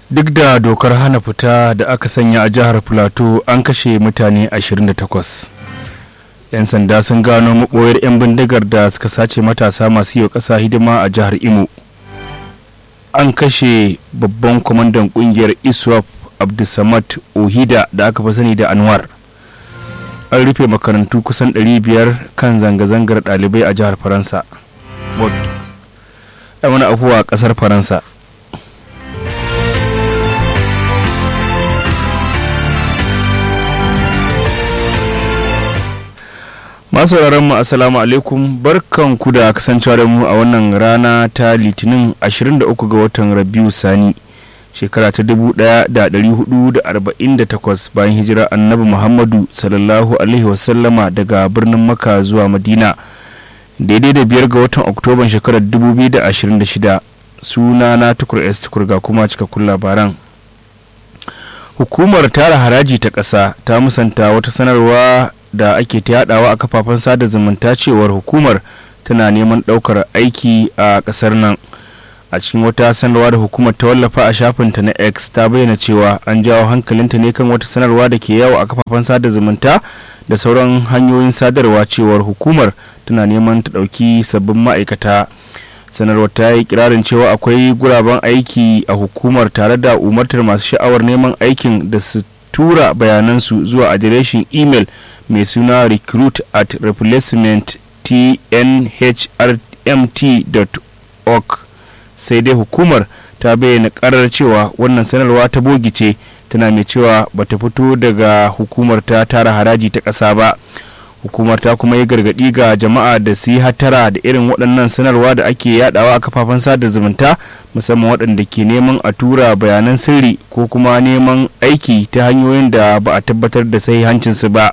duk da dokar hana fita da aka sanya a jihar plateau an kashe mutane 28 'yan sanda sun gano maɓoyar 'yan bindigar da suka sace matasa masu yi wa ƙasa hidima a jihar imo an kashe babban kwamandan ƙungiyar iswap abdulsamad ohida da aka fi sani da anwar an rufe makarantu kusan 500 kan zanga-zangar ɗalibai a jihar faransa wani afuwa a ƙasar faransa masu mu assalamu alaikum barkan ku da kasancewa da mu a wannan rana ta litinin 23 ga watan rabiu sani shekara ta 1448 bayan hijira annabi muhammadu sallallahu alaihi wasallama daga birnin maka zuwa madina daidai da biyar ga watan oktoban shekarar 2026 suna na tukur s tukur ga kuma cikakkun labaran hukumar tara haraji ta ƙasa ta musanta wata sanarwa da ake ta yadawa a kafafen sada zumunta cewar hukumar tana neman daukar aiki a kasar nan a cikin wata sanarwa da hukumar ta wallafa a shafinta na x ta bayyana cewa an jawo hankalinta ne kan wata sanarwa da ke yawo a kafafen sada zumunta da sauran hanyoyin sadarwa cewar hukumar tana neman ta dauki sabbin ma'aikata sanarwar ta yi kirarin cewa akwai guraben aiki a hukumar tare da umartar masu sha'awar neman aikin da su tura bayanansu zuwa adireshin imel mai suna recruit at replacement tnhrmt.org sai dai hukumar ta bayyana karar cewa wannan sanarwa ta bogice tana mai cewa bata fito daga hukumar ta tara haraji ta ƙasa ba hukumar ta kuma yi gargaɗi ga jama'a da su yi hatara da irin waɗannan sanarwa da ake yadawa a kafafen sada zumunta musamman waɗanda ke neman a tura bayanan sirri ko kuma neman aiki ta hanyoyin da ba a tabbatar da sahihancinsu ba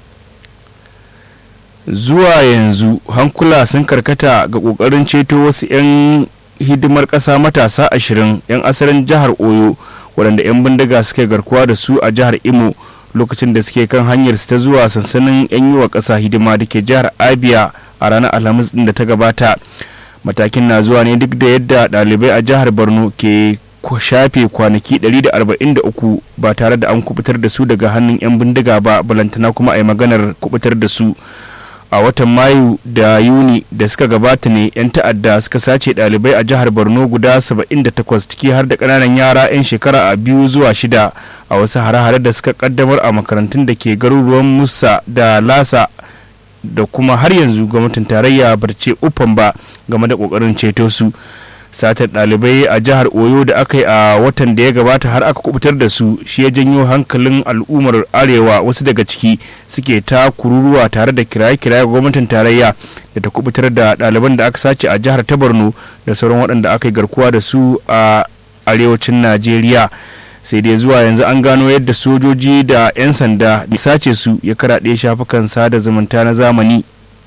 zuwa yanzu hankula sun karkata ga ƙoƙarin ceto wasu 'yan hidimar ƙasa matasa ashirin 'yan asalin jihar oyo waɗanda 'yan bindiga suke garkuwa da su a jihar imo lokacin da suke kan hanyar ta zuwa sansanin 'yan yi wa ƙasa hidima da ke jihar abia a ranar alhamis din da ta gabata matakin na zuwa ne duk da yadda ɗalibai a jihar borno ke shafe kwanaki 143 ba tare da an kubutar da su daga hannun 'yan bindiga ba balantana kuma a yi maganar kubutar da su a watan mayu da yuni da suka gabata ne 'yan ta'adda suka sace ɗalibai a jihar borno guda 78 ciki har da ƙananan yara 'yan shekara a biyu zuwa shida a wasu hare-hare da suka kaddamar a makarantun da ke garuruwan musa da lasa da kuma har yanzu gwamnatin tarayya barce ufan ba game da ƙoƙarin ceto su satar ɗalibai a jihar oyo da aka yi a watan da ya gabata har aka kubutar da su shi ya janyo hankalin al'ummar arewa wasu daga ciki suke ta kururuwa tare da kiraye-kiraye gwamnatin tarayya da ta kubutar da ɗaliban da aka sace a jihar ta borno da sauran waɗanda aka yi garkuwa da su a arewacin najeriya sai dai zuwa yanzu an gano yadda sojoji da 'yan sanda da sace su ya karaɗe shafukan sada zumunta na zamani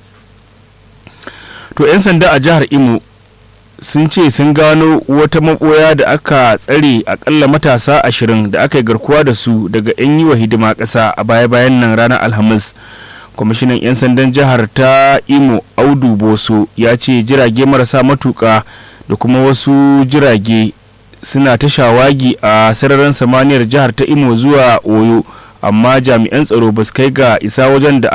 to 'yan sanda a jihar imo sun ce sun gano wata maboya da aka tsare akalla matasa ashirin da aka yi garkuwa da su daga 'yan yi wa hidima ƙasa a baya-bayan nan ranar alhamis kwamishinan 'yan sandan jihar ta imo audu boso ya ce jirage marasa matuka da kuma wasu jirage suna ta shawagi a sararin samaniyar jihar ta imo zuwa oyo amma jami'an tsaro ba su kai ga isa wajen da